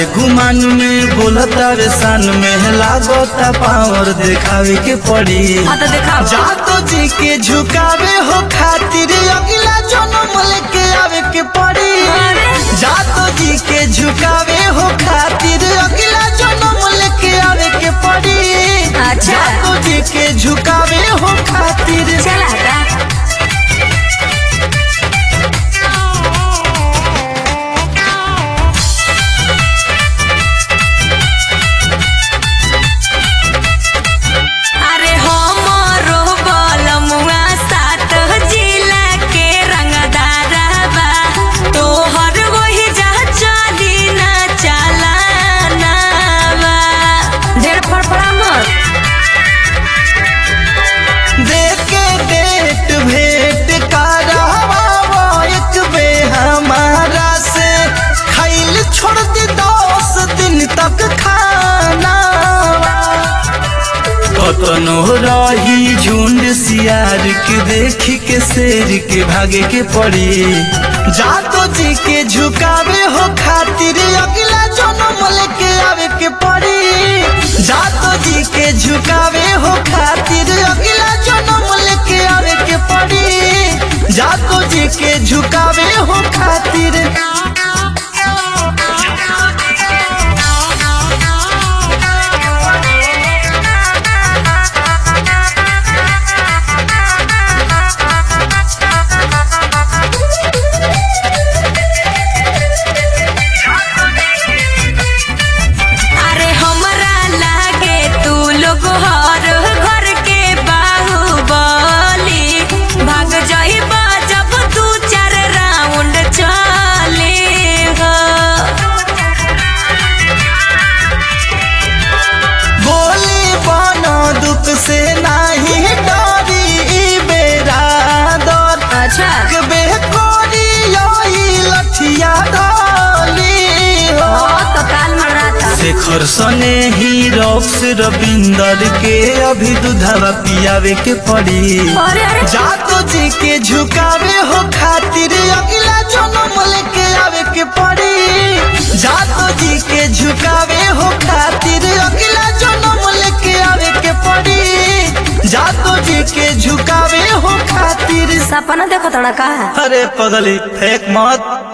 गुमान में बोलता रे सान में लागता पावर दिखावे के पड़ी हाँ तो देखा जातो जी के झुकावे हो खातिर अगला जन्म लेके आवे के पड़ी जातो जी के झुकावे हो खातिर अगला जन्म लेके आवे के पड़ी अच्छा। जातो जी के झुकावे हो खातिर चल हटा अरे हमरो बलमुआ सात जिला के रंगदारबा तोहर वही जा चली ना चलानाबा ढेर फड़फड़ा मत देके डेट भेंट करावा एक बे हमारा से खाइल छोड़ दी दस दिन तक खाना कतनो रही झुंड सियार के देख के शेर के भागे के पड़ी जातो जी के झुकावे हो खातिर अगला जन्म लेके आवे के पड़ी जातो जी के झुकावे हो खातिर अगला जन्म लेके आवे के पड़ी जातो जी के झुकावे हो खातिर अरे हमरा लागे तू लोग हर घर के बाहुबली भाग जाइबा जब दू चार राउंड चले हो बोली बनो दुख से नाही डरी ई बेरा दर अच्छा बे कोरी योई लठिया डाली हो तो काल मराता शेखर सने ही रॉक्स रविंदर के अभी दुधावा पियावे के पड़ी अरे अरे जातो जी के झुकावे हो खातिर अगला जन्म लेके आवे के पड़ी जातो जी के झुकावे हो खातिर अगला जन्म लेके आवे के पड़ी जातो जी के झुकावे हो खातिर सपना देखो तोड़ा का अरे पगली फेंक मत